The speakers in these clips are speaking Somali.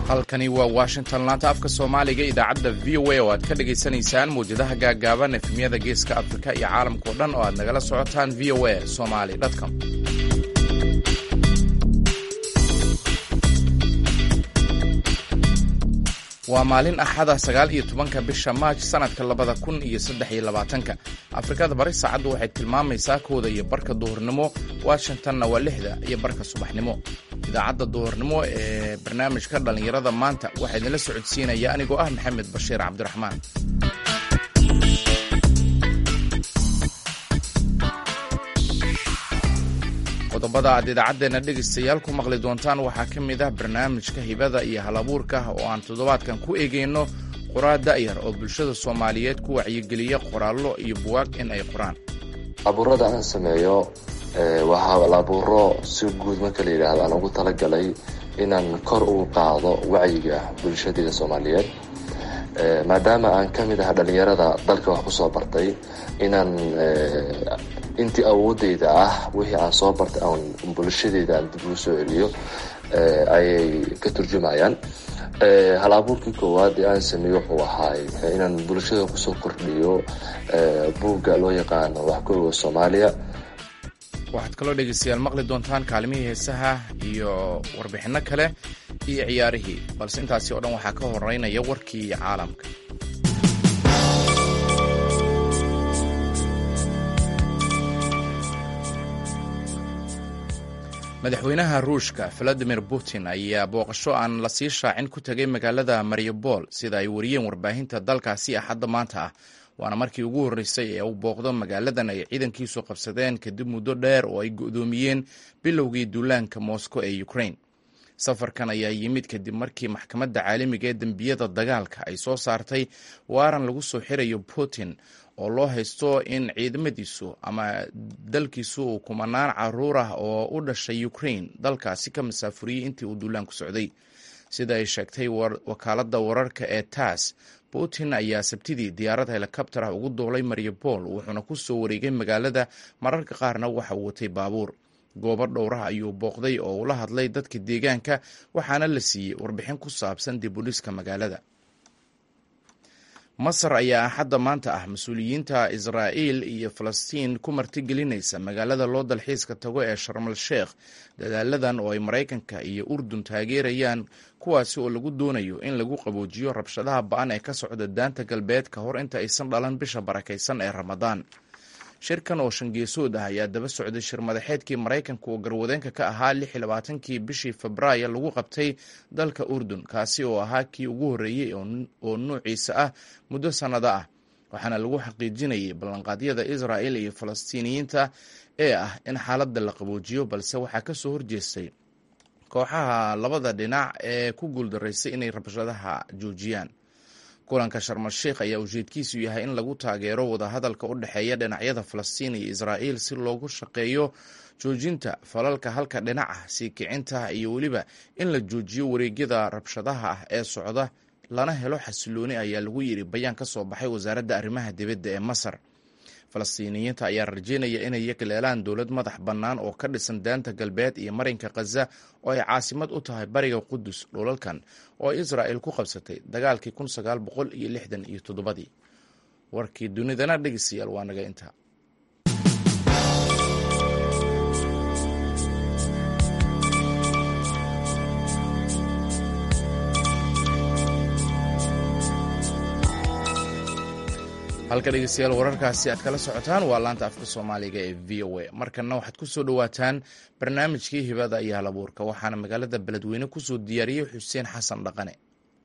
halkani waa washington laanta afka soomaaliga idaacadda v o a oo aad ka dhagaysanaysaan mawjadaha gaaggaaban efemyada geeska afrika iyo caalamkao dhan oo aad nagala socotaan v o a somali com waa maalin axada sagaal iyo tobanka bisha maaj sanadka labada kun iyo saddex iyo labaatanka afrikada bari saacaddu waxay tilmaamaysaa kooda iyo barka duhurnimo washingtonna waa lixda iyo barka subaxnimo idaacadda duhurnimo ee barnaamijka dhallinyarada maanta waxaa idinla socodsiinaya anigoo ah maxamed bashiir cabdiraxmaan qodobada aad idaacaddeena dhegaystayaal ku maqli doontaan waxaa ka mid ah barnaamijka hibada iyo halabuurka oo aan toddobaadkan ku eegayno qoraa da'yar oo bulshada soomaaliyeed ku wacyigeliya qoraallo iyo buwaag in ay qoraan abuurada aan sameeyo waxaa laabuuro si guud marka la yidhaahdo aan ugu talagalay inaan kor ugu qaado wacyiga bulshadeeda soomaaliyeed maadaama aan ka mid aha dhallinyarada dalka wax kusoo bartay inaan intii awoodeyda ah wixii aan soo bartay aan bulshadeeda aan dib ugu soo celiyo ayay ka turjumayaan hal abuurkii koowaad ee aan sameeyo wuxuu ahaay inaan bulshada kusoo kordhiyo buugga loo yaqaano wax ku oga soomaaliya waxaad kaloo dhegaystayaal maqli doontaan kaalimihii heesaha iyo warbixinno kale iyo ciyaarihii balse intaasi oo dhan waxaa ka horeynaya warkii caalamka madaxweynaha ruushka valadimir putin ayaa booqasho aan la sii shaacin ku tegay magaalada mariupol sida ay wariyeen warbaahinta dalkaasi axadda maanta ah waana markii ugu horreysay ee uu booqdo magaaladan ay ciidankiisu qabsadeen kadib muddo dheer oo ay go'doomiyeen bilowgii duulaanka moscow ee ukraine safarkan ayaa yimid kadib markii maxkamadda caalamiga ee dembiyada dagaalka ay soo saartay waaran lagu soo xirayo putin oo loo haysto in ciidamadiisu ama dalkiisu uu kumanaan caruur ah oo u dhashay ukraine dalkaasi ka masaafuriyey intii uu duulaanku socday sida ay sheegtay wakaaladda wararka ee tass putin ayaa sabtidii diyaarad helikabtar ah ugu duulay mariupol wuxuuna ku soo wareegay magaalada mararka qaarna waxa uu watay baabuur goobo dhowraha ayuu booqday oo ula hadlay dadka deegaanka waxaana la siiyey warbixin ku saabsan dib u dhiska magaalada masar ayaa axadda maanta ah mas-uuliyiinta israa'iil iyo falastiin ku martigelinaysa magaalada loo dalxiiska tago ee sharmal sheekh dadaaladan oo ay maraykanka iyo urdun taageerayaan kuwaasi oo lagu doonayo in lagu qaboojiyo rabshadaha ba-an ee ka socda daanta galbeed ka hor inta aysan dhalan bisha barakaysan ee ramadaan shirkan oo shangeesood ah ayaa daba socday shir madaxeedkii maraykanka oo garwadeenka ka ahaa lix iyo labaatankii bishii febraayo lagu qabtay dalka urdun kaasi oo ahaa kii ugu horreeyey oo nuuciisa ah muddo sannado ah waxaana lagu xaqiijinayay ballanqaadyada israa'il iyo falastiiniyiinta ee ah in xaaladda la qaboojiyo balse waxaa ka soo horjeestay kooxaha labada dhinac ee ku guuldaraystay inay rabshadaha joojiyaan kulanka sharmal sheikh ayaa ujeedkiisu yahay in lagu taageero wadahadalka u dhexeeya dhinacyada falastiin iyo israa'iil si loogu shaqeeyo joojinta falalka halka dhinac ah sii kicinta iyo weliba in la joojiyo wareegyada rabshadaha ah ee socda lana helo xasilooni ayaa lagu yidhi bayaan ka soo baxay wasaaradda arrimaha dibadda ee masar falastiiniyiinta ayaa rajeynaya inay yagleelaan dowlad madax bannaan oo ka dhisan daanta galbeed iyo marinka khaza oo ay caasimad u tahay bariga qudus dhulalkan oo israa'il ku qabsatay dagaalkii kun sagaal boqol iyo lixdan iyo toddobadii warkii dunidana dhegeystayaal waa naga intaa halka dhegeystayaal wararkaasi aad kala socotaan waa laanta afka soomaaliga ee v o a markanna waxaad ku soo dhowaataan barnaamijkii hibada iyo halabuurka waxaana magaalada beledweyne kusoo diyaariyey xuseen xasan dhaqane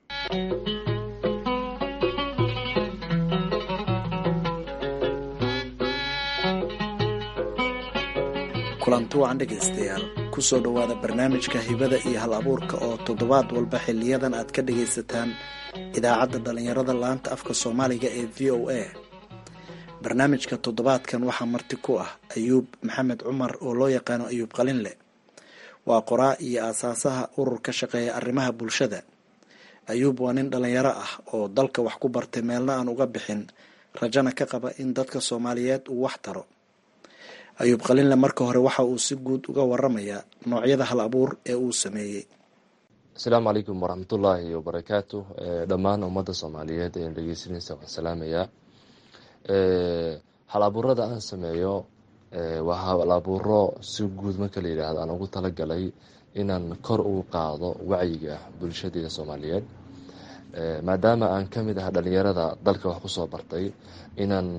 kulanti wacan dhegaystayaal kusoo dhowaada barnaamijka hibada iyo hal abuurka oo toddobaad walba xiliyadan aad ka dhagaysataan idaacadda dhallinyarada laanta afka soomaaliga ee v o a barnaamijka toddobaadkan waxaa marti ku ah ayuub maxamed cumar oo loo yaqaano ayuub qalinle waa qoraa iyo aasaasaha urur ka shaqeeya arrimaha bulshada ayuub waa nin dhallinyaro ah oo dalka wax ku bartay meelna aan uga bixin rajana ka qaba in dadka soomaaliyeed uu wax taro ayuub qalinle marka hore waxa uu si guud uga waramayaa noocyada hal abuur ee uu sameeyey asalaamu calaykum waraxmatullaahi wabarakaatu dhammaan ummadda soomaaliyeed ee dhegeysanaysa waan salaamayaa hal abuurada aan sameeyo waa hal abuuro si guud marka la yidhaahdo aan ugu talagalay inaan kor ugu qaado wacyiga bulshadeeda soomaaliyeed maadaama aan ka mid ah dhalinyarada dalka wax kusoo bartay inaan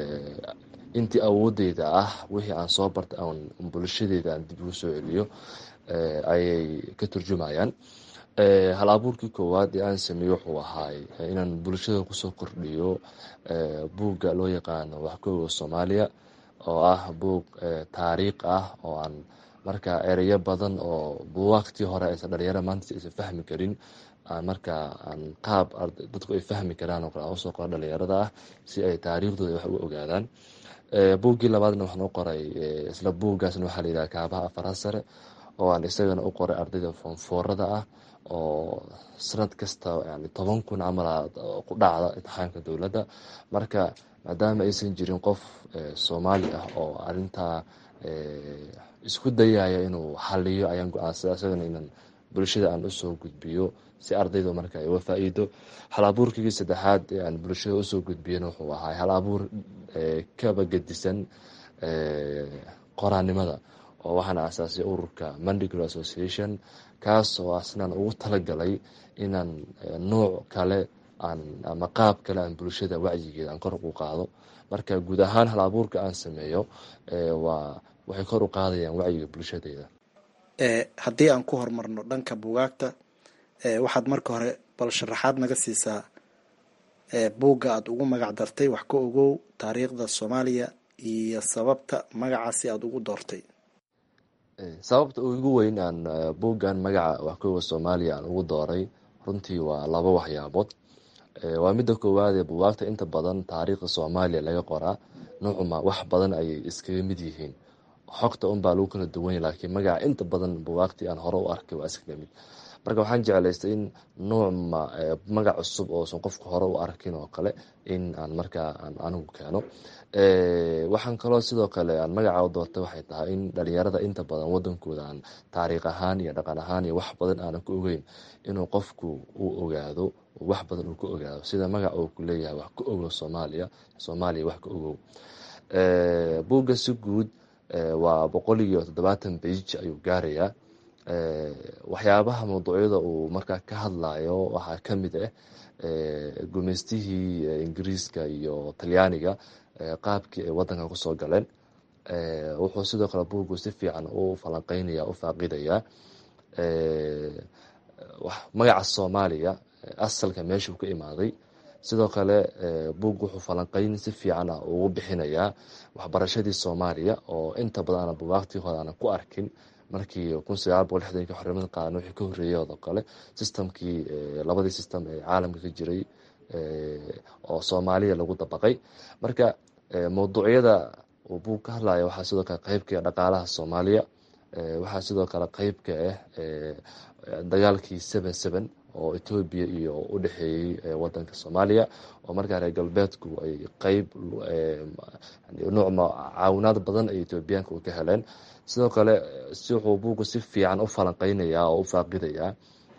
intii awoodeyda ah wixii aan soo bartay aan bulshadeeda aan dib ugu soo celiyo ayay ka turjumayaan hal abuurkii koowaad ee aan sameeyey wuxuu ahaay inaan bulshada kusoo kordhiyo buugga loo yaqaano waxkooga soomaaliya oo ah buug taariikh ah oo aan marka ereyo badan oo buwaagtii hore aysan dhalinyaro maanta aysan fahmi karin markaa aan qaab dadku ay fahmi karaan oo kale aan usoo qora dhalinyarada ah si ay taariikhdooda wax uga ogaadaan buuggii labaadna waxaan u qoray isla buuggaasna waxaa la yidhaha kaabaha afaraha sare oo aan isagana u qoray ardayda foonfoorada ah oo sanad kasta yani toban kun camal ku dhacda imtixaanka dowladda marka maadaama aysan jirin qof soomaali ah oo arintaa isku dayaya inuu xaliyo ayaan go-aansada isagana inaan bulshada aan usoo gudbiyo si ardayda marka ay uga faa-iido hal abuurkigii saddexaad ee aan bulshada usoo gudbiyana wuxuu ahaa hal abuur kaba gedisan qoraanimada oo waxaana asaasay ururka mandigro association kaas oo asnaan ugu talagalay inaan nooc kale aan ama qaab kale aan bulshada wacyigeeda aan kor ugu qaado marka guud ahaan hal abuurka aan sameeyo waa waxay kor u qaadayaan wacyiga bulshadeeda haddii aan ku horumarno dhanka bugaagta waxaad marka hore bal sharaxaad naga siisaa buugga aada ugu magac dartay wax ka ogow taariikhda soomaaliya iyo sababta magacaasi aada ugu doortay sababta ugu weyn aan buuggan magaca waxkooga soomaaliya aan ugu dooray runtii waa laba waxyaabood waa midda koowaad ee buwaagta inta badan taariikhda soomaaliya laga qoraa nuucuma wax badan ayay iskaga mid yihiin xogta unbaa lagu kala duwanya laakiin magaca inta badan buwaagtii aan hore u arkay waa iskaga mid marka waxaan jeclaystay in nuucma magac cusub oosan qofka hore u arkin oo kale in aan markaa aan anigu keeno waxaan kaloo sidoo kale aan magaca u doortay waxay tahay in dhalinyarada inta badan wadankooda aan taariikh ahaan iyo dhaqan ahaan iyo wax badan aanan ku ogeyn inuu qofku uu ogaado wax badan uu ka ogaado sida magac uu ku leeyahay wax ka ogow soomaaliya soomaaliya wax ka ogow buugga si guud waa boqol iyo toddobaatan bage ayuu gaarayaa waxyaabaha mawduucyada uu markaa ka hadlayo waxaa kamid ah gumeystihii ingiriiska iyo talyaaniga qaabkii ay wadanka kusoo galeen wuxuu sidoo kale buuggu si fiican u falanqeynaya u faaqidayaa magaca soomaaliya asalka meeshuu ka imaaday sidoo kale buug wuxuu falanqeyn si fiican ah ugu bixinayaa waxbarashadii soomaaliya oo inta badan aana bugaagtii hore aanan ku arkin markii kun sagaal boqol lixdanki xornimada qaadan wixii ka horreeyay oo kale systemkii labadii system ee caalamka ka jiray oo soomaaliya lagu dabaqay marka mawduucyada uu buug ka hadlaya waxaa sidoo kale qeybka dhaqaalaha soomaaliya waxaa sidoo kale qeybka ah dagaalkii seven seven oo etoobiya iyo u dhexeeyey wadanka soomaaliya oo markaa reer galbeedku ay qeyb nuucma caawinaad badan ay etoobiyaanka u ka heleen sidoo kale si wuxuu buuggu si fiican u falanqeynayaa oo u faaqidayaa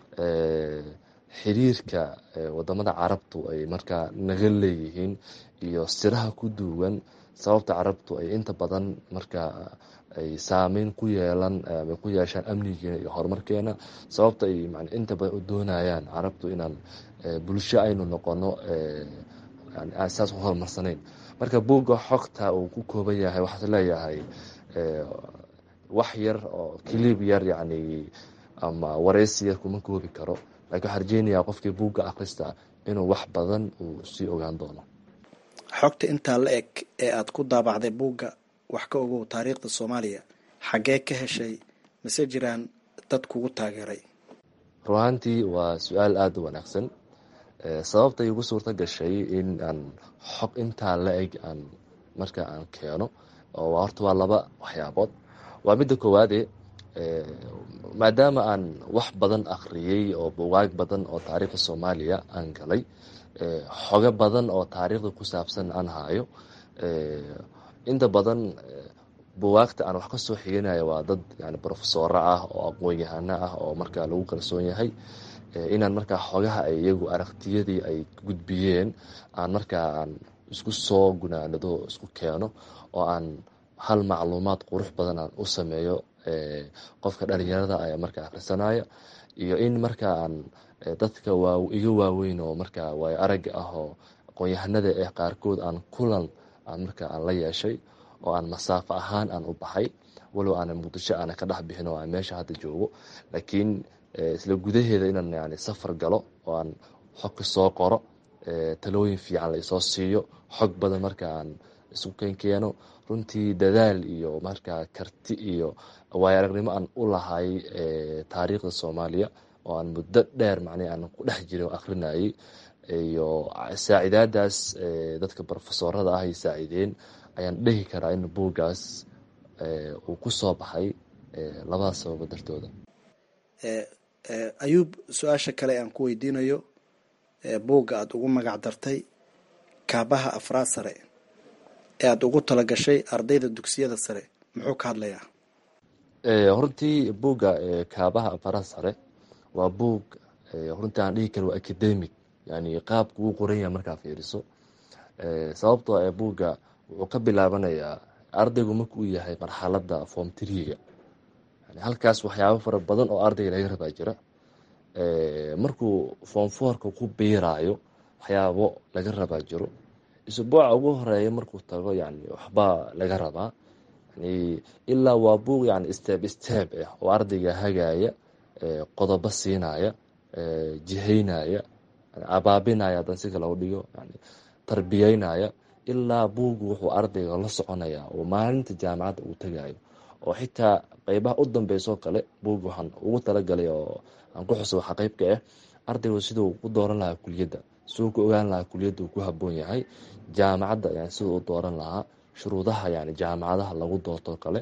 xiriirka wadamada carabtu ay markaa naga leeyihiin iyo siraha ku duugan sababta carabtu ay inta badan markaa ay saameyn ku yeelan ama ku yeeshaan amnigeena iyo horumarkeena sababta ay inta badan u doonayaan carabtu inaan bulsho aynu noqono saas u horumarsanayn marka buugga xogta uu ku kooban yahay waxaas leeyahay wax yar oo kilib yar yacni ama wareysi yar kuma koobi karo lakiin waxaa rajeynayaa qofkii buugga akhrista inuu wax badan uu sii ogaan doono xogta intaa la eg ee aada ku daabacday buugga wax ka ogow taariikhda soomaaliya xaggee ka heshay mase jiraan dad kugu taageeray ruahantii waa su-aal aada u wanaagsan sababta igu suurto gashay in aan xog intaa la eg aan marka aan keeno oo horta waa laba waxyaabood waa midda koowaade maadaama aan wax badan akhriyey oo bugaag badan oo taariikhda soomaaliya aan galay xogo badan oo taariikhda ku saabsan aan hayo inta badan buwaagta aan wax kasoo xiganaya waa dad yani brofesoro ah oo aqoon-yahano ah oo markaa lagu kalsoon yahay inaan markaa xogaha ay iyagu aragtiyadii ay gudbiyeen aan markaa aan isku soo gunaanado isku keeno oo aan hal macluumaad qurux badan aan u sameeyo qofka dhalinyarada aya markaa akhrisanaya iyo in markaa aan dadka waa iga waaweyn oo markaa waay aragga ah oo aqoon-yahanada eh qaarkood aan kulan aan markaa aan la yeeshay oo aan masaafo ahaan aan u baxay walow aana muqdisho aana ka dhex bixin oo aan meesha hadda joogo laakiin isla gudaheeda inaan yani safar galo oo aan xog ka soo qoro talooyin fiican la isoo siiyo xog badan markaa aan isku kenkeeno runtii dadaal iyo markaa karti iyo waayo aragnimo aan u lahay taariikhda soomaaliya oo aan muddo dheer macnii aan ku dhex jiray oo akhrinayay iyo saacidaadaas dadka brofesorada ah ay saacideen ayaan dhehi karaa in buuggaas uu ku soo baxay labadaas sababo dartooda ayuub su-aasha kale aan ku weydiinayo buugga aada ugu magac dartay kaabaha afraad sare ee aada ugu talagashay ardayda dugsiyada sare muxuu ka hadlayaa runtii buugga kaabaha afraad sare waa buug runtii aan dhihi kara waa academic yani qaabka uu qoran yahay markaa fiiriso sababtoo ee buugga wuxuu ka bilaabanayaa ardaygu markuu yahay marxaladda form triga yani halkaas waxyaabo fara badan oo ardayga laga rabaa jira markuu form fourka ku biiraayo waxyaabo laga rabaa jiro isbuuca ugu horeeya markuu tago yani waxbaa laga rabaa yani ilaa waa buug yani step step ah oo ardayga hagaya qodobo siinaya jihaynaya abaabinaya hadan si kale u dhigo yani tarbiyeynaya ilaa buugu wuxuu ardayga la soconaya oo maalinta jaamacadda uu tagayo oo xitaa qeybaha u dambeysoo kale buug waxaan ugu talagalay oo aan ku xuso waxa qeybka ah ardaygu siduu u dooran lahaa kuliyadda siduu ku ogaan lahaa kuliyadda uu ku haboon yahay jaamacadda yani siduu u dooran lahaa shuruudaha yani jaamacadaha lagu doorto kale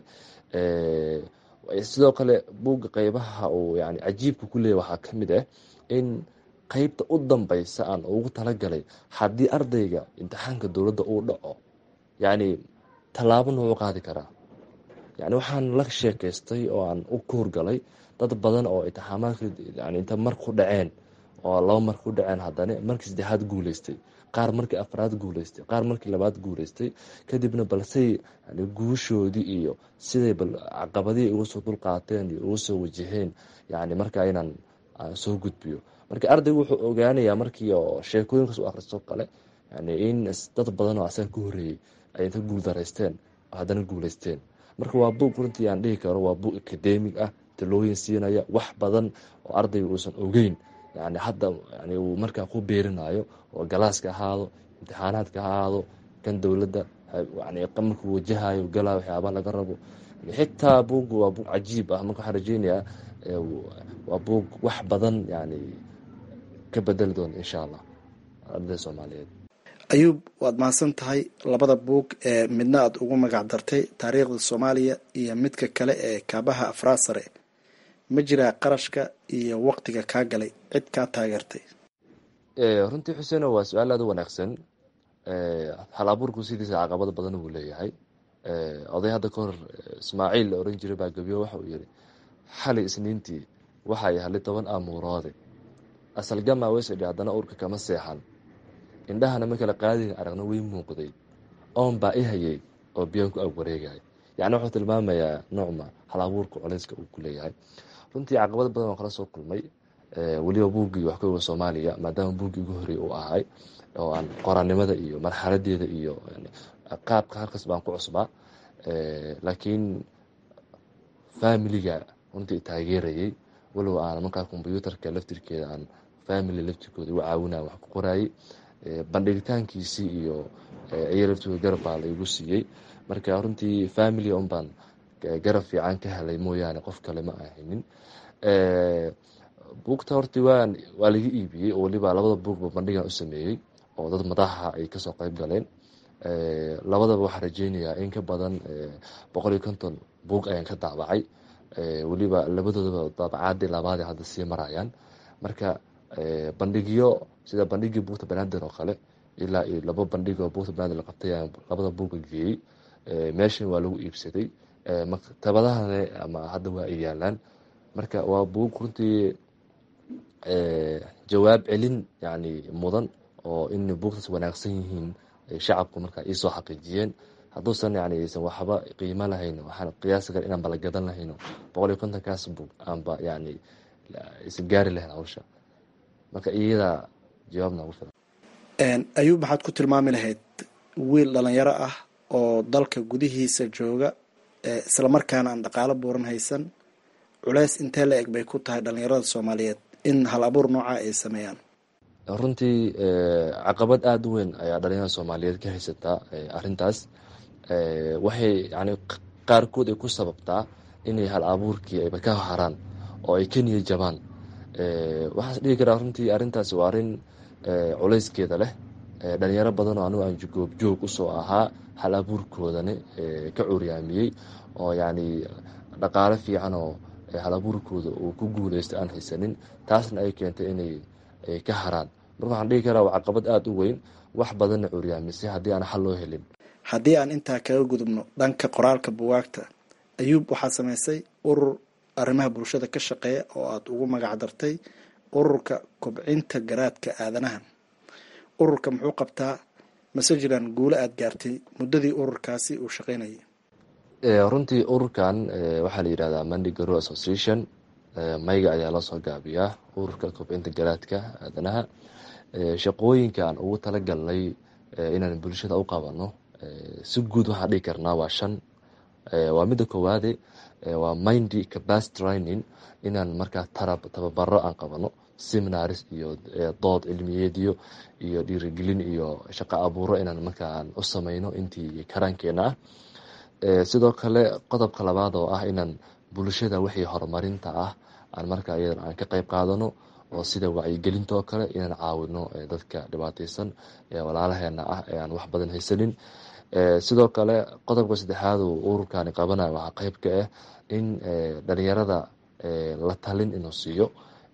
sidoo kale buugga qeybaha uu yani cajiibka ku leeyahy waxaa kamid ah in qeybta u dambeysa aan ugu talagalay haddii ardayga imtixaanka dowladda uu dhaco yani tallaabo noogu qaadi karaa yani waxaan la sheekeystay oo aan u koorgalay dad badan oo imtixaamaadka yani inta mar ku dhaceen oo laba mar ku dhaceen haddana markii saddexaad guuleystay qaar markii afraad guuleystay qaar markii labaad guuleystay kadibna balsey yani guushoodii iyo siday bal caqabadihii uga soo dulqaateen iyo uga soo wajaheen yani markaa inaan soo gudbiyo marka ardaygu wuxuu ogaanayaa markii oo sheekooyinkaas u akhristo kale yani in dad badan oo asaga ka horeeyey ay inta guul daraysteen oo haddana guuleysteen marka waa buug runtii aan dhihi karo waa buug academig ah talooyin siinaya wax badan oo ardayga uusan ogeyn yani hadda yani uu markaa ku beerinayo oo galaaska ahaado imtixaanaadka ha ahaado kan dowladda yani markuu wajahayo galaayo waxyaabaa laga rabo xitaa buuggu waa buug cajiib ah marka waxaan rajeynayaa waa buug wax badan yani ka bedeli doona insha allah ardayda soomaaliyeed ayuub waad mahadsan tahay labada buug ee midna aada ugu magac dartay taariikhda soomaaliya iyo midka kale ee kaabaha afraad sare ma jiraa qarashka iyo waqtiga kaa galay cid kaa taageertay runtii xuseeno waa su-aal aada u wanaagsan hal abuurku sidiisa caqabado badan uu leeyahay oday hadda ka hor ismaaciil la oran jiray baa gabiyo waxa uu yihi xali isniintii waxay halay toban aamuuroode asalgama weysadhi haddana urka kama seexan indhahana ma kala qaadin aragna way muuqday oon baa i hayay oo biyaan ku ag wareegaya yacni wuxuu tilmaamayaa noocma hal abuurka culeyska uu ku leeyahay runtii caqabad badan oo kala soo kulmay weliba buuggii wax ka oga soomaaliya maadaama buuggii ugu horreey uu ahay oo aan qoraanimada iyo marxaladeeda iyo qaabka halkaas baan ku cusbaa laakiin familiga runtii taageerayay walow aan markaa kombyuutarka laftirkeeda aan family laftirkooda u caawinaya wax ku qoraayay bandhigitaankiisii iyo iya laftirkooda garab baa laigu siiyey marka runtii family un baan garab fiican ka helay mooyaane qof kale ma ahaynin buugta horti waa waa laga iibiyey oo waliba labada buugba bandhigan u sameeyey oo dad madaxa ay kasoo qeyb galeen labadaba waxaa rajeynayaa in ka badan boqol iyo konton buug ayaan ka daabacay weliba labadoodaba daabacaadii labaad hadda sii marayaan marka bandhigyo sida bandhigii buugta banaadir oo kale ilaa iyo laba bandhig oo buugta banaadir la qabtay ayaan labada buuga geeyey meeshan waa lagu iibsaday maktabadahane ama hadda waa ay yaalaan marka waa buug runtii jawaab celin yani mudan oo in buugtaas wanaagsan yihiin shacabku marka iisoo xaqiijiyeen hadduusan yani aysan waxba qiimo lahayn waxaan qiyaasi kara inaan bala gadan lahayno boqol iyo kontonkaas buug aanba yani isan gaari lahayn hawsha marka iyadaa jawaab noogu filan ayuub maxaad ku tilmaami lahayd wiil dhalinyaro ah oo dalka gudihiisa jooga islamarkaana aan dhaqaalo buuran haysan culeys intee la eg bay ku tahay dhalinyarada soomaaliyeed in hal abuur noocaa ay sameeyaan runtii caqabad aada u weyn ayaa dhalinyarada soomaaliyeed ka haysataa arrintaas waxay yani qaarkood ay ku sababtaa inay hal abuurkii ayba ka haraan oo ay ka niya jabaan waxaas dhigi karaa runtii arrintaas waa arrin culayskeeda leh dhalinyaro badan oo anigu aan goobjoog usoo ahaa hal abuurkoodani ka curyaamiyey oo yani dhaqaalo fiican oo hal abuurkooda uu ku guuleysta aan haysanin taasna ay keentay inay ka haraan marka waxaan dhigi karaa waa caqabad aada u weyn wax badanna curyaamisay haddii aan xal loo helin haddii aan intaa kaga gudubno dhanka qoraalka buwaagta ayuub waxaa samaysay urur arrimaha bulshada ka shaqeeya oo aada ugu magac dartay ururka kobcinta garaadka aadanaha ururka muxuu qabtaa mase jiraan guulo aada gaartay muddadii ururkaasi uu shaqeynayay runtii ururkan waxaa la yidhahdaa mandi garo association mayga ayaa loo soo gaabiyaa ururka kobcinta garaadka aadanaha shaqooyinka aan ugu talagalnay inaan bulshada u qabano si guud waxaan dhigi karnaa waa shan waa midda koowaade waa mindy capacity training inaan markaa tarab tababaro aan qabano seminaris iyo dood cilmiyeedyo iyo dhiirigelin iyo shaqo abuuro inaan markaa aan u sameyno intii karaankeena ah sidoo kale qodobka labaad oo ah inaan bulshada wixii horumarinta ah aan markaa iyadan aan ka qeyb qaadano oo sida wacyigelinta oo kale inaan caawino dadka dhibaateysan ee walaalaheena ah ee aan wax badan haysanin sidoo kale qodobka saddexaad uu ururkani qabanayo waxaa qeyb ka ah in dhalinyarada la talin inuu siiyo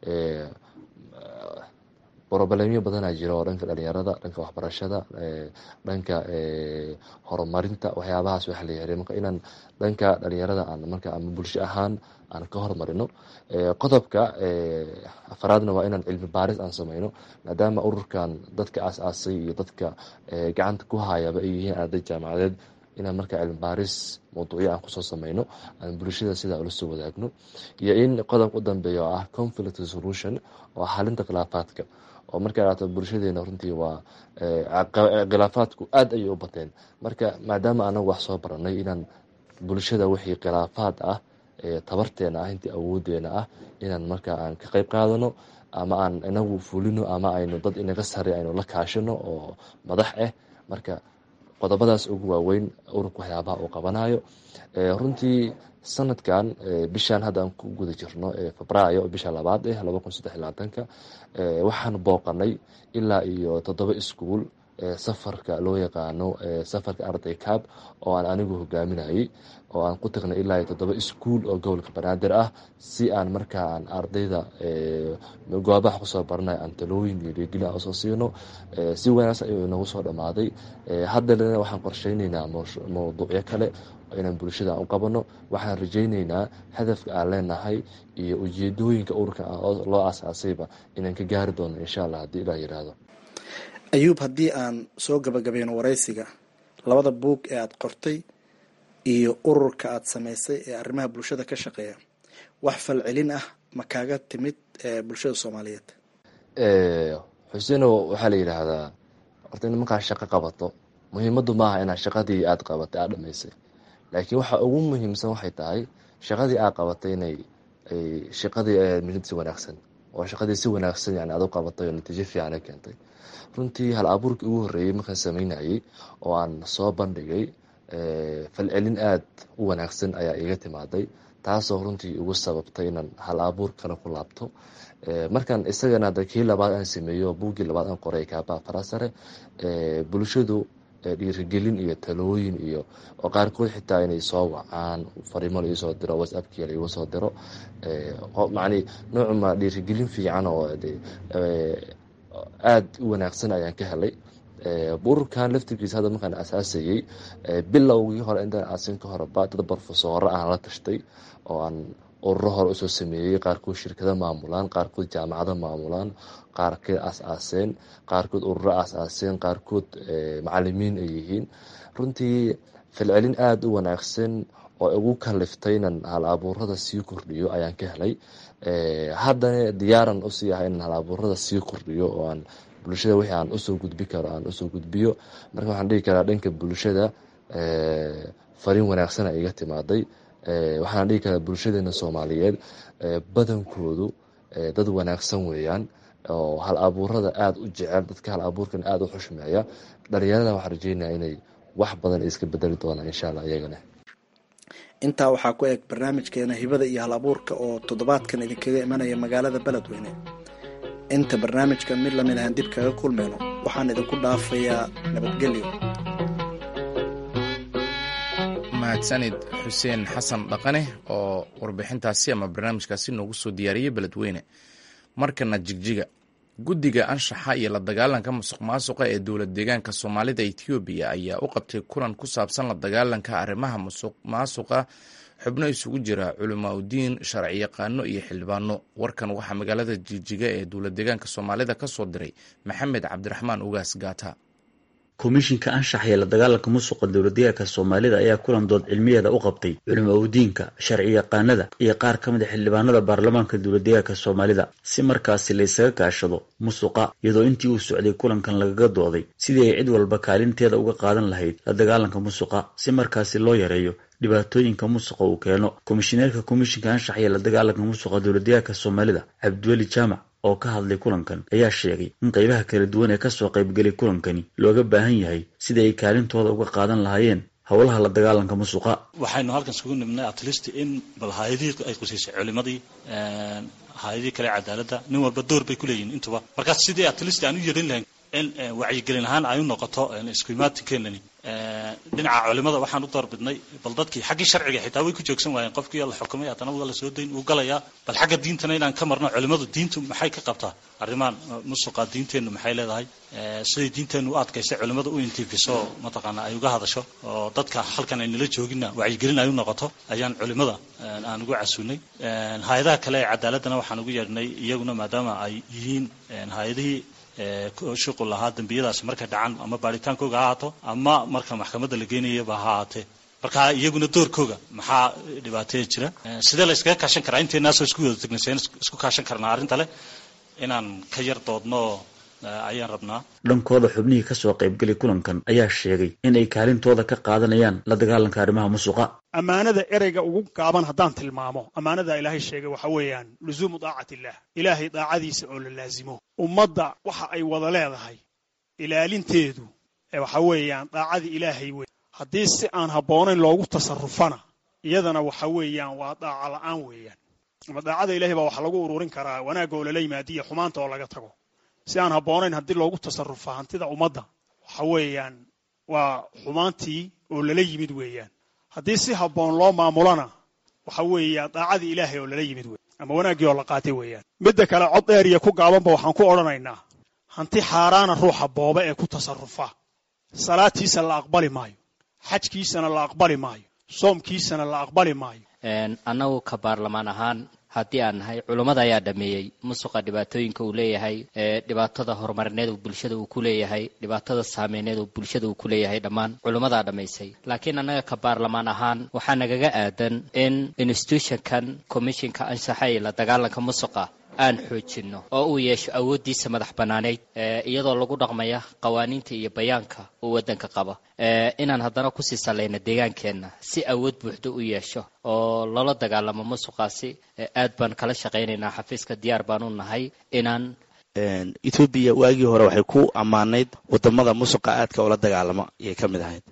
brobalemyo badanaa jira oo dhanka dhalinyarada dhanka waxbarashada dhanka horumarinta waxyaabahaas waxa la yahay marka inaan dhanka dhalinyarada aan marka ama bulsho ahaan aan ka horumarino qodobka afaraadna waa inaan cilmi baaris aan sameyno maadaama ururkan dadka aas-aasay iyo dadka gacanta ku hayaba ay yihiin arday jaamacadeed inaan markaa cilmi baaris mawduucyo aan kusoo sameyno aan bulshada sidaa ula soo wadaagno iyo in qodobka u dambeeya oo ah conflict solution oo xalinta khilaafaadka oo markaa dhaato bulshadeena runtii waa khilaafaadku aada ayay u bateen marka maadaama anagu wax soo baranay inaan bulshada wixii khilaafaad ah tabarteena ah intii awoodeena ah inaan markaa aan ka qeyb qaadano ama aan inagu fulino ama aynu dad inaga sare aynu la kaashino oo madax ah marka qodobadaas ugu waaweyn ururka waxyaabaha uu qabanayo runtii sanadkan bishaan hadda aan ku guda jirno febraayo bisha labaad eh laba kun saddex labaatanka waxaan booqanay ilaa iyo toddoba iskuul safarka loo yaqaano safarka arday cab oo aan anigu hogaaminayay oo aan ku tagnay ilaa iyo toddoba iskuul oo gobolka banaadir ah si aan markaa aan ardayda goobaha kusoo baranayo aan talooyin iyo dhiirgelin aan usoo siino si wanaagsan ayuu inagu soo dhammaaday haddana waxaan qorsheyneynaa mawduucyo kale inaan bulshada aan u qabano waxaan rajeyneynaa hadafka aan leenahay iyo ujeedooyinka ururka loo aasaasayba inaan ka gaari doono insha allah haddii ilah yidhaahdo ayuub haddii aan soo gabagabeyno waraysiga labada buug ee aada qortay iyo ururka aada samaysay ee arrimaha bulshada ka shaqeeya wax falcelin ah ma kaaga timid bulshada soomaaliyeed xuseeno waxaa la yidhaahdaa horta in markaa shaqo qabato muhiimaddu maaha inaad shaqadii aada qabatay aada dhamaysay laakiin waxa ugu muhiimsan waxay tahay shaqadii aad qabatay inay shaqadii mid si wanaagsan oo shaqadii si wanaagsan yani aad u qabatay oo natiijo fiican ay keentay runtii hal abuurkii ugu horreeyey markaan sameynayay oo aan soo bandhigay falcelin aada u wanaagsan ayaa iiga timaaday taasoo runtii igu sababtay inaan hal abuur kale ku laabto markaan isagana ada kii labaad aan sameeyo buuggii labaad aan qoray kaabaa farasare bulshadu dhiirigelin iyo talooyin iyo oo qaarkood xitaa inay soo wacaan fariimo la iisoo diro whatsappkii la igu soo diro macni noocuma dhiirigelin fiican oo aada u wanaagsan ayaan ka helay ururkan laftirkiisa hadda markaan asaasayey bilowgii hore intaan aasin ka horeba dad brofesoro aan la tashtay oo aan ururo hore usoo sameeyey qaarkood shirkado maamulaan qaarkood jaamacado maamulaan qaarkeed aas-aaseen qaarkood ururo aas-aaseen qaarkood macalimiin ay yihiin runtii falcelin aada u wanaagsan oo igu kaliftay inan hal abuurada sii kordhiyo ayaan ka helay haddana diyaaran usii ahay inan hal abuurada sii kordhiyo oo aan bulshada wixii aan usoo gudbi karo aan usoo gudbiyo marka waxaan dhihi karaa dhanka bulshada fariin wanaagsana iga timaaday waxaan dhihi karaa bulshadeena soomaaliyeed badankoodu dad wanaagsan weeyaan oo hal abuurada aada u jecel dadka hal abuurkan aada u xushmeeya dhalinyarada waxaan rajeynaya inay wax badan iska bedeli doonaan insha allah iyagana intaa waxaa ku eg barnaamijkeena hibada iyo hal abuurka oo toddobaadkan idinkaga imanaya magaalada beledweyne inta barnaamijkan mid lamid ahaan dib kaga kulmayno waxaan idinku dhaafayaa nabadgelyo mahadsanid xuseen xasan dhaqane oo warbixintaasi ama barnaamijkaasi noogu soo diyaariyey beledweyne markana jigjiga guddiga anshaxa iyo la dagaalanka musuq maasuqa ee dowlad deegaanka soomaalida etoobiya ayaa u qabtay kulan ku saabsan la dagaalanka arrimaha musuq maasuqa xubno isugu jira culamaa udiin sharci yaqaano iyo xildhibaano warkan waxaa magaalada jigjiga ee dowlad deegaanka soomaalida ka soo diray maxamed cabdiraxmaan ugaas gaata komishinka anshax ee la dagaalanka musuqa dowladdeegaanka soomaalida ayaa kulan dood cilmiyeeda u qabtay culimo udiinka sharci yaqaanada iyo qaar ka mid a xildhibaanada baarlamaanka dowladdeegaanka soomaalida si markaasi laysaga kaashado musuqa iyadoo intii uu socday kulankan lagaga dooday sidii ay cid walba kaalinteeda uga qaadan lahayd la dagaalanka musuqa si markaasi loo yareeyo dhibaatooyinka musuqa uu keeno komishineerka komishinka anshax iyo la dagaalanka musuqa dowladdeegaanka soomaalida cabdiweli jaamac oo ka hadlay kulankan ayaa sheegay in qaybaha kala duwan ee kasoo qaybgelay kulankani looga baahan yahay sidai ay kaalintooda uga qaadan lahaayeen howlaha la dagaalanka musuqa waxaynu halkan isugu nimnay atlist in bal hay-adihii ay qusaysay culimadii hay-adihii kale cadaaladda nin walba door bay kuleeyihin intuba markaas sidii atlist aan u yerin lahayn in wacyigelin ahaan ay u noqoto iskuimaatinkenlani dhinaca culimada waxaan u doorbidnay bal dadkii xaggii sharciga xitaa way ku joogsan waayeen qofkii la xukumay haddana waa la soo dayn uu galayaa bal xagga diintana inaan ka marno culimadu diintu maxay ka qabtaa arrimahan musuqa diinteennu maxay leedahay siday diinteennu u adkaysay culimadu u intifiso mataqaana ay uga hadasho oo dadka halkan ay nala joogina wacyigelin ay u noqoto ayaan culimada aan ugu casuunay hay-adaha kale ee cadaaladdana waxaan ugu yeedhnay iyaguna maadaama ay yihiin hay-adihii shuqul lahaa dembiyadaasi markay dhacan ama baaritaankooga ha ahaato ama marka maxkamadda la geynayaba ha ahaatee marka iyaguna doorkooga maxaa dhibaateya jira sidee la iskaga kaashan karaa inteenaasoo isku wada tegnay seen isku kaashan karnaa arrinta leh inaan ka yar doodno ayaan rabnaa dhankooda xubnihii kasoo qaybgelay kulankan ayaa sheegay in ay kaalintooda ka qaadanayaan la dagaalanka arrimaha musuqa ammaanada ereyga ugu gaaban haddaan tilmaamo ammaanada ilaahay sheegay waxa weeyaan luzuumu daacat illah ilaahay daacadiisa oo la laasimo ummadda waxa ay wada leedahay ilaalinteedu waxa weeyaan daacadii ilaahay wey haddii si aan habboonayn loogu tasarufana iyadana waxa weeyaan waa daaca la'aan weeyaan ama daacada ilahay baa waxa lagu ururin karaa wanaagga oo lala yimaadiyo xumaanta oo laga tago si aan habboonayn haddii loogu tasarufa hantida ummadda waxa weeyaan waa xumaantii oo lala yimid weeyaan haddii si habboon loo maamulana waxa weeya daacadii ilaahay oo lala yimid wey ama wanaaggii oo la qaatay weeyaan midda kale cod dheer iyo ku gaabanba waxaan ku odhanaynaa hanti xaaraana ruuxa booba ee ku tasarufa salaadtiisa la aqbali maayo xajkiisana la aqbali maayo soomkiisana la aqbali maayo annagu ka baarlamaan ahaan haddii aan nahay culummada ayaa dhameeyey musuqa dhibaatooyinka uu leeyahay dhibaatada horumarineed uu bulshada uu ku leeyahay dhibaatada saameyneed uu bulshada uu ku leeyahay dhammaan culummadaa dhammaysay laakiin annaga ka baarlamaan ahaan waxaa nagaga aadan in institutionkan commissionka anshaxa iyo la dagaalanka musuqa aan xoojinno oo uu yeesho awooddiisa madax bannaaneyd iyadoo lagu dhaqmaya qawaaniinta iyo bayaanka uu waddanka qaba inaan haddana kusii sallayno deegaankeenna si awood buuxda u yeesho oo lala dagaalamo musuqaasi aad baan kala shaqaynaynaa xafiiska diyaar baan u nahay inaan ethoobiya waagii hore waxay ku ammaanayd wadamada musuqa aadka ula dagaalamo ayay ka mid ahayd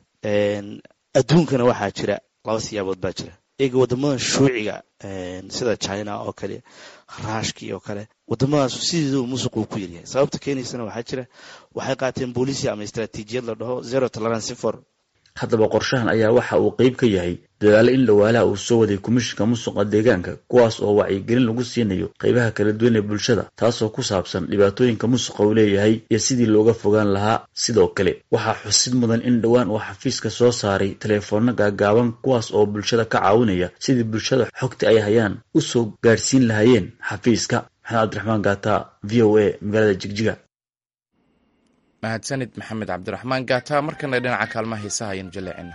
adduunkana waxaa jira laba siyaabood baa jira eega wadamadan shuuciga sida china oo kale raashkii oo kale wadamadaas sideedu musuquu ku yaryahay sababta keenaysana waxaa jira waxay qaateen booliisia ama istraatiijiyad la dhaho zero tolerance for haddaba qorshahan ayaa waxa uu qeyb ka yahay dadaalo in dhawaalaha uu soo waday komishinka musuqa deegaanka kuwaas oo wacyigelin lagu siinayo qeybaha kala duwan ee bulshada taasoo ku saabsan dhibaatooyinka musuqa uu leeyahay iyo sidii looga fogaan lahaa sidoo kale waxaa xusid mudan in dhowaan uu xafiiska soo saaray teleefoonno gaagaaban kuwaas oo bulshada ka caawinaya sidii bulshada xogta ay hayaan u soo gaadhsiin lahaayeen xafiiska maxamed cabdiraxmaan gaata v o a magaalada jigjiga mahadsanid maxamed cabdiraxmaan gaata markana dhinaca kaalmaha heesaha ayanu jaleecina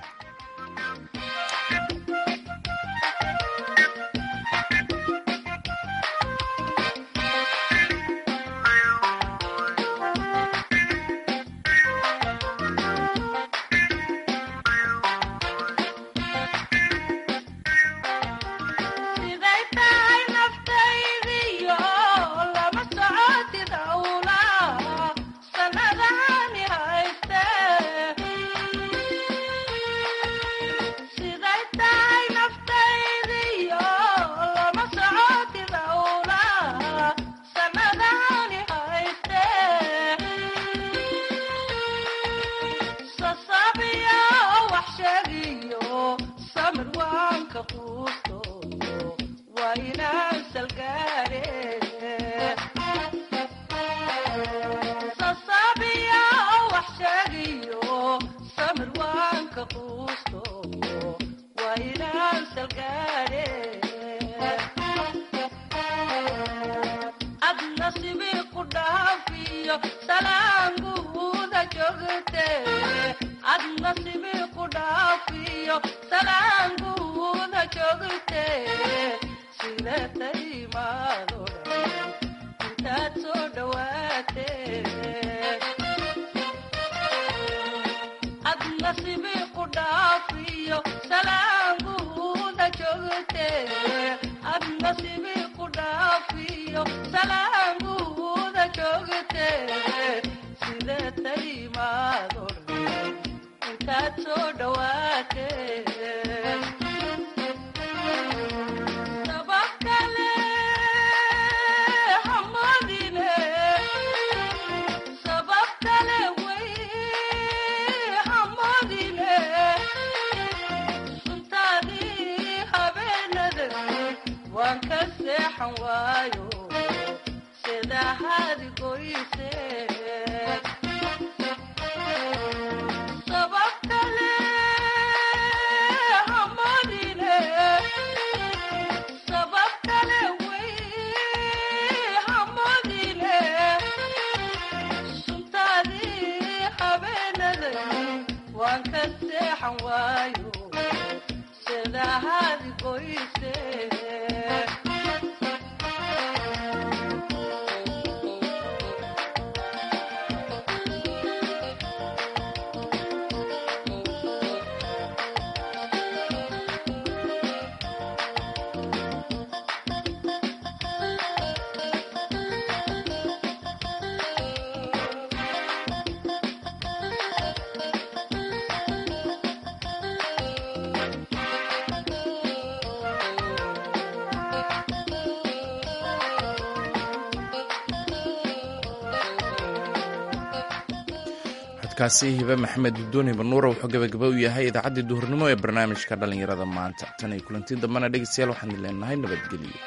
kaasi hibe maxamed gudooni banuura wuxuu gabagaba u yahay idaacaddii duhurnimo ee barnaamijka dhallinyarada maanta tan iyo kulanti dambana dhegeystayaal waxaan leenahay nabadgelyo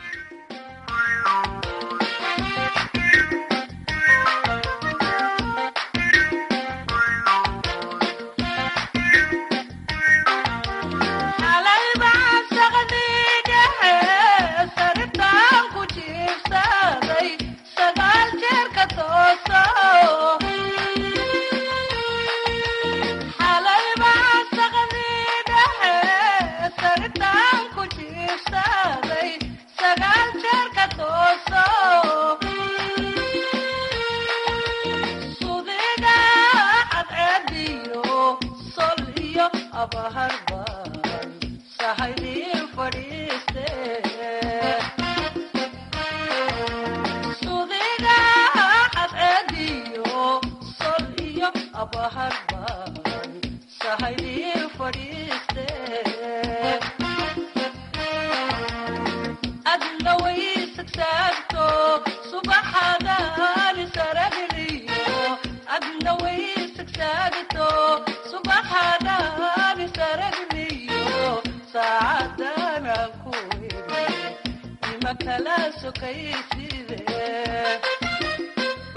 adna way sagsaagto subaxadaan saragliyo adna way sagsaagto subaxadaan kala sokayside